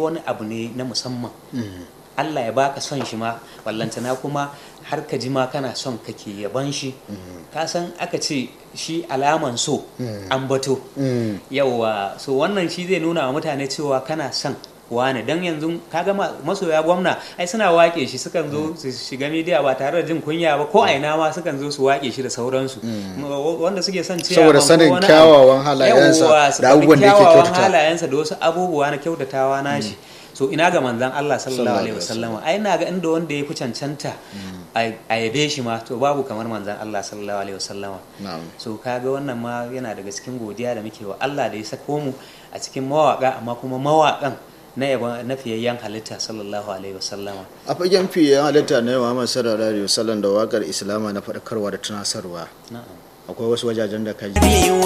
wani abu ne na musamman Allah ya baka son shi ma wallantana kuma har ka ji ma kana son kake yaban shi ka san aka ce shi alaman so an bato yawa so wannan shi zai nuna wa mutane cewa kana son wane dan yanzu kaga masoya gwamna ai suna wake shi sukan zo su shiga media ba tare da jin kunya ba ko aina ma sukan zo su wake shi da sauransu wanda suke son cewa saboda sanin kyawawan halayensa da abubuwan da yake kyautata halayensa da wasu abubuwa na kyautatawa nashi so ina ga manzan Allah sallallahu alaihi wasallama ai ina ga inda wanda ya fi cancanta a yabe shi ma to babu kamar manzan Allah sallallahu alaihi wasallama so kaga wannan ma yana daga cikin godiya da muke wa Allah da ya sako mu a cikin mawaka amma kuma mawakan na yaba na fiyayyen halitta sallallahu alaihi wasallama a fagen fiyayyen halitta na yawa Muhammad sallallahu alaihi wasallam da wakar islama na faɗakarwa da tunasarwa akwai wasu wajajen da ka ji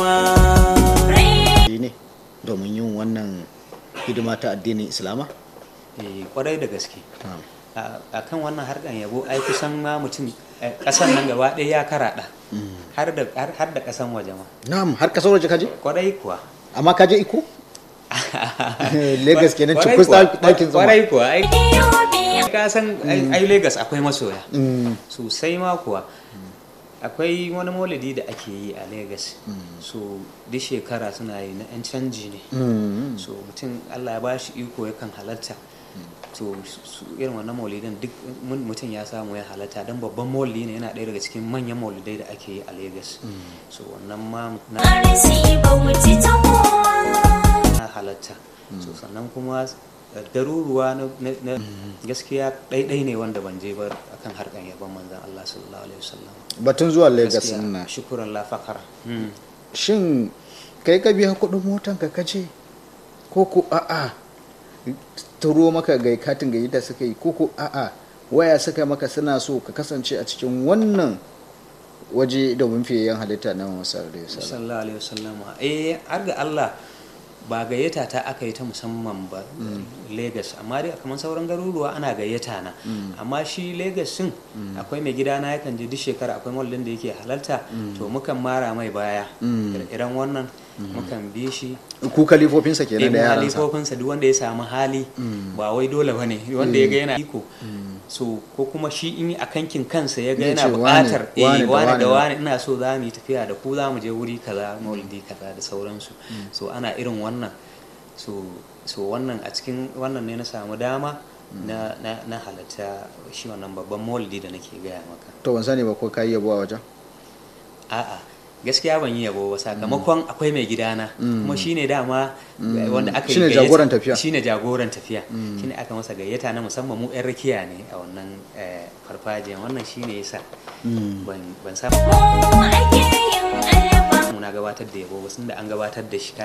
ne domin yin wannan hidima ta addinin islama kwarai da gaske a kan wannan harkan yabo ai kusan ma mutum kasan nan gaba ɗaya ya karaɗa har da kasan waje ma na'am har kasar waje kaje kwarai kuwa amma kaje iko Legas kenan cikus ɗakin zama kwarai kuwa ai ka san ai Legas akwai masoya sosai ma kuwa akwai wani maulidi da ake yi a Legas so duk shekara suna yi na 'yan canji ne so mutum Allah ya ba shi iko yakan halatta to irin wannan maulidin duk mutum ya samu ya halatta don babban maulidi ne yana ɗaya daga cikin manyan maulidai da ake yi a Legas so wannan ma na halatta so sannan kuma daruruwa na gaskiya ɗaiɗai ne wanda ban je ba akan harkan yaban manzan Allah sallallahu alaihi wasallam batun zuwa Lagos na shukuran la fakar shin kai ka biya kuɗin motan ka kace ko ko a'a turo maka ga katin gayyata suka yi ko ko a'a waya suka maka suna so ka kasance a cikin wannan waje domin fiyayyen halitta na Muhammad sallallahu alaihi wasallam eh har ga Allah ba gayyata ta aka yi ta musamman ba Legas amma dai kamar sauran garuruwa ana gayyata na amma shi Legas din akwai mai gida na yakan je duk shekara akwai mallin da yake halarta to mukan mara mai baya irin wannan mukan bi shi ku kalifofinsa kenan da yaransa kalifofinsa duk wanda ya samu hali ba wai dole bane wanda ya ga yana iko so ko kuma shi in a kankin kansa ya ga yana buƙatar eh wani da wani ina so za mu yi tafiya da ku za mu je wuri kaza maulidi kaza da sauransu so ana irin wannan so so wannan a cikin wannan ne na samu dama na na na halatta shi wannan babban maulidi da nake gaya maka to ban sani ba ko kai yabo a wajen a'a gaskiya ban yi yabo ba sakamakon akwai mai gidana kuma shine dama wanda aka yi shine jagoran tafiya shine jagoran tafiya shine aka masa gayyata na musamman mu yan rakiya ne a wannan farfajiyan wannan shine yasa ban ban samu na gabatar da yabo ba sun da an gabatar da shi